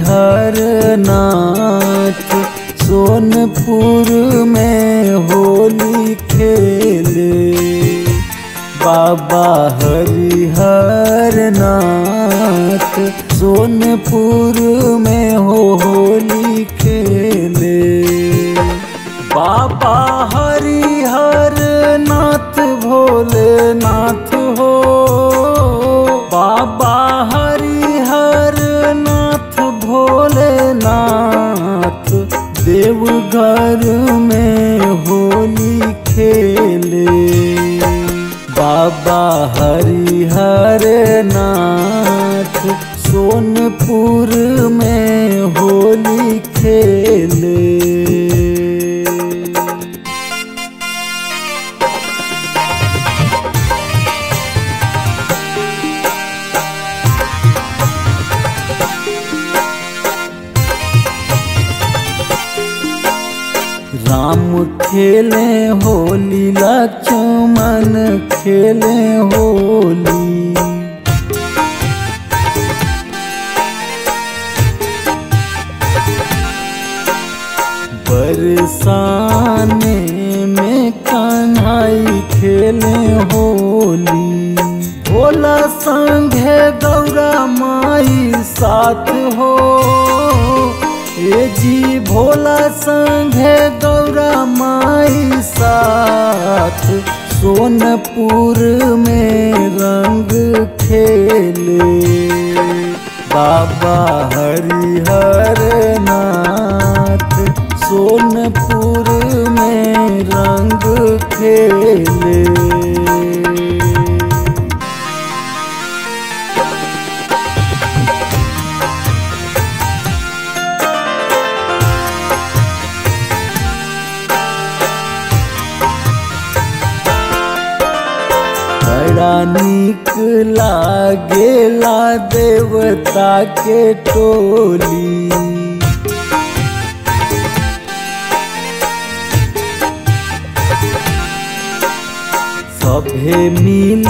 हरिहर नाथ सोनपुर में होली खेले बाबा हरिहर नाथ सोनपुर में हो होली खेले बाबा हरिहर नाथ भोलेनाथ हो बाबा हरिहर नाथ भोलेनाथ देवघर में होली खेले बाबा हरिहर नाथ सोनपुर में होली खेले राम खेले होली लक्ष्मण खेले होली बरसाने में कन्हई खेले होली भोला संघे गौरा माई साथ हो ए जी भोला संघे गौरा माई साथ सोनपुर में रंग खेले बाबा हरिहर नाथ सोनपुर में रंग खेले बड़ा नीक लागेला देवता के टोली सभे मिल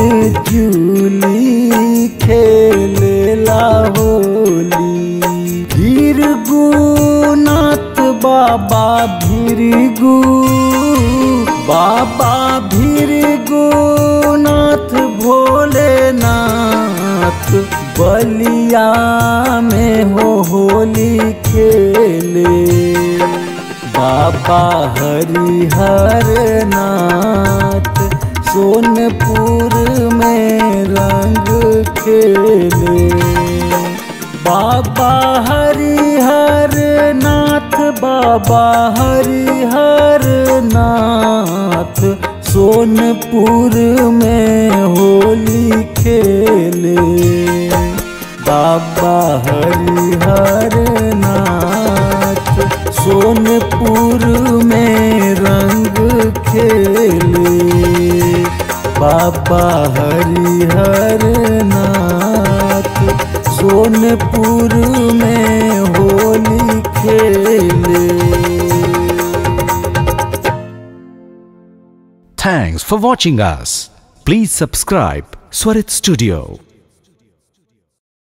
जुली खेलेला होली भीरगुनाथ बाबा भीरगु बाबा भीरगुनाथ भोलेनाथ बलिया में हो होली खेले बाबा हरिहर नाथ सोनपुर में रंग खेले बाबा हरिहर नाथ बाबा हरिहर नाथ सोनपुर में होली खेले बाबा हरिहर नाथ सोनपुर में रंग खेले बाबा हरिहर नाथ सोनपुर में होली खेले Thanks for watching us. Please subscribe Swarit Studio.